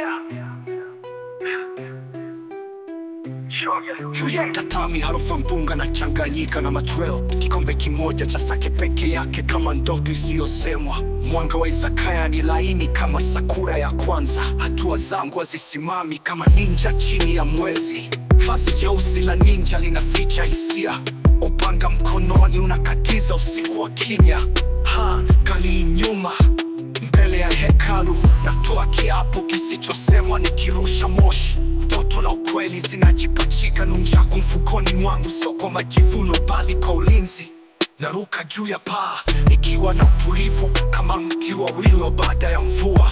Juu ya tatami harufu mpunga na changanyika na machweo, kikombe kimoja cha sake peke yake kama ndoto isiyosemwa. Mwanga wa izakaya ni laini kama sakura ya kwanza, hatua zangu hazisimami kama ninja chini ya mwezi. Vazi jeusi la ninja linaficha hisia, upanga mkononi unakatiza usiku wa kimya. Ha, kali nyuma mbele ya hekalu, natoa kiapo kisichosemwa nikirusha moshi. Ndoto na ukweli zinajipachika nunchaku mfukoni mwangu, sio kwa majivuno bali kwa ulinzi. Naruka juu ya paa nikiwa na utulivu kama mti wa wilo baada ya mvua.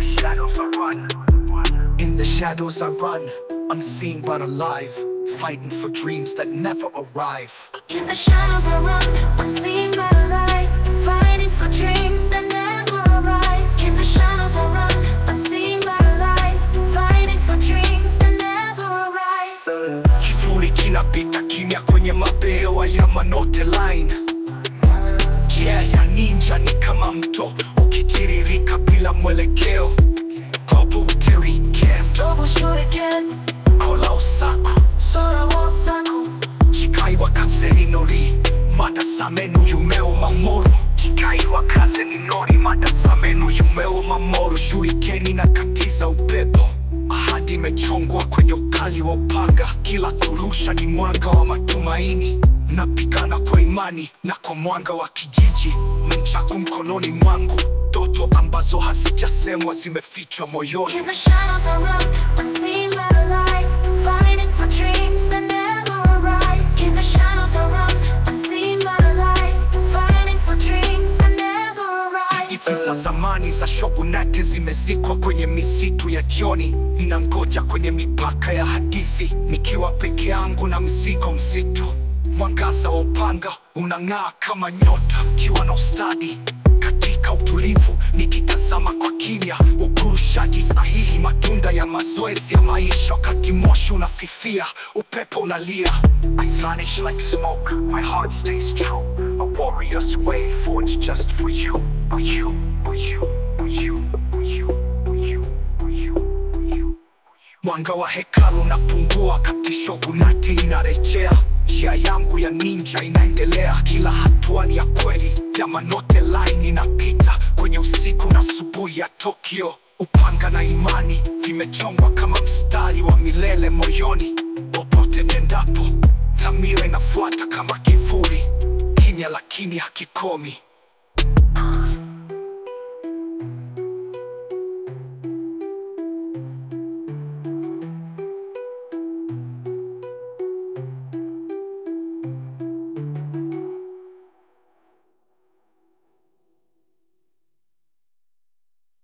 In the shadows I run, unseen but alive, fighting for dreams that never arrive. In the shadows I run, unseen but alive, fighting for dreams that never arrive. In the shadows I run, unseen but alive, fighting for dreams that never arrive. Kivuli kinapita kimya kwenye mabehewa ya Manote Line. Njia ya ninja ni kama mto ukitiririka bila mwelekeo. Kobu Teriken, Double shoot again, Kola Osaku, Sora Wasaku. Chikai wa Kazeni Nori, Madasamenu Yumeo Mamoru. Chikai wa Kazeni Nori, Madasamenu Yumeo Mamoru. Shurikeni na katiza upepo, ahadi imechongwa kwenye ukali wa upanga. Kila kurusha ni mwanga wa matumaini. Napigana kwa imani na kwa mwanga wa kijiji, nunchaku mkononi mwangu, ndoto ambazo hazijasemwa zimefichwa moyoni. In the shadows I run, unseen but alive, fighting for dreams that never arrive. In the shadows I run, unseen but alive, fighting for dreams that never arrive. Hadithi za zamani za shogunate zimezikwa kwenye misitu ya jioni. Ninangoja kwenye mipaka ya hadithi, nikiwa peke yangu na mzigo mzito. Mwangaza wa upanga unang'aa kama nyota, ukiwa na ustadi katika utulivu, nikitazama kwa kimya. Ukurushaji sahihi, matunda ya mazoezi ya maisha. Wakati moshi unafifia, upepo unalia. I vanish like smoke, my heart stays true. A warrior's way forged just for you, for you, for you, for you, for you, for you, for you, for you. Mwanga wa hekalu unapungua, kati shogunati inarejea. Njia yangu ya ninja inaendelea, kila hatua ni ya kweli. Ya Manote Line inapita kwenye usiku na asubuhi ya Tokyo. Upanga na imani vimechongwa kama mstari wa milele moyoni. Popote nendapo, dhamira inafuata kama kivuli, kimya lakini hakikomi.